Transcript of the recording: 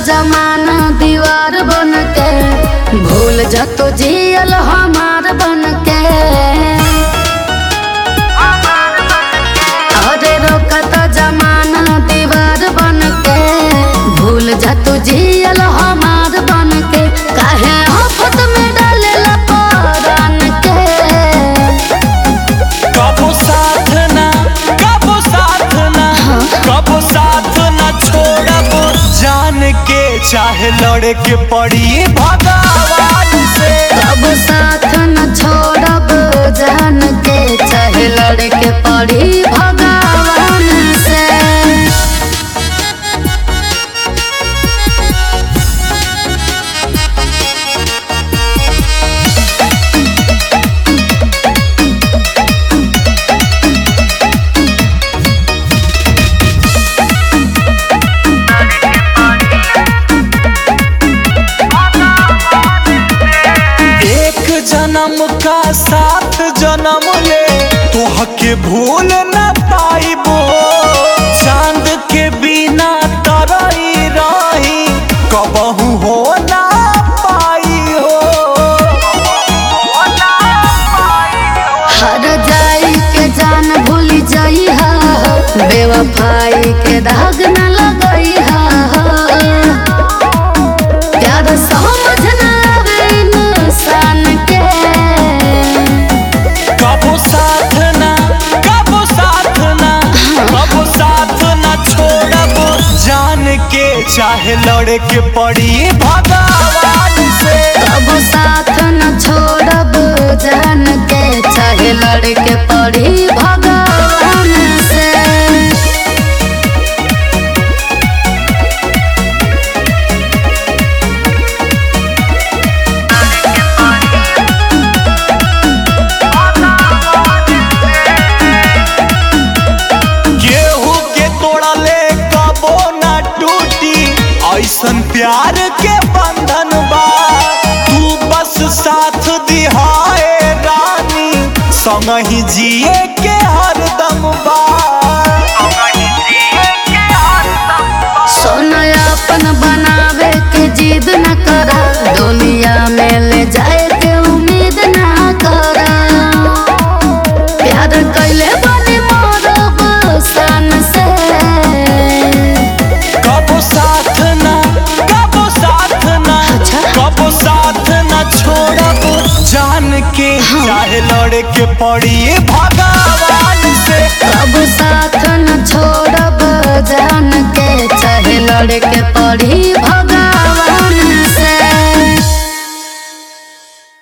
जमाना दीवार बन के भूल जा तो जियल हमार बन के अरे रोकत जमाना दीवार बन के भूल जा तू जियल हमार बन के काहे आफत में डालेला परान के कबो साथ ना कबो साथ ना कबो साथ ना छोड़ब जान के चाहे लड़े के पड़ी भगवान से कब साथ न छोड़ब जान के चाहे लड़के पड़ी भगवान से एक जन्म का सात जन्म ले तोह के भूल न पाइबो चांद के बिना तरई रही कबहू हो ना पाई हो हर जाई के जान भूल जाई हा बेवफाई के दाग न लगई हा प्यार समझ न आवे इंसान के कबो साथ ना कबो साथ ना कबो साथ ना छोड़ब जान के चाहे लड़े के पड़ी भगवान से कब साथ न छोड़ब जान के चाहे लड़के पड़ी भगवान से गेहूं के तोड़ले कबो ना टूटी ऐसन प्यार के बंधन बा तू बस साथ दिहाए रानी संग ही जिए के हरदम बा सोना अपन बनावे के जिद न करा दुनिया में ले जाए के उम्मीद न करा प्यार कैले बनी मोरब सन से कबो साथ ना कबो साथ ना अच्छा। कबो साथ ना छोड़ब जान के चाहे लड़े के पड़ी भगवान से कब साथ न छोड़ब जान के चाहे लड़के पड़ी भगवान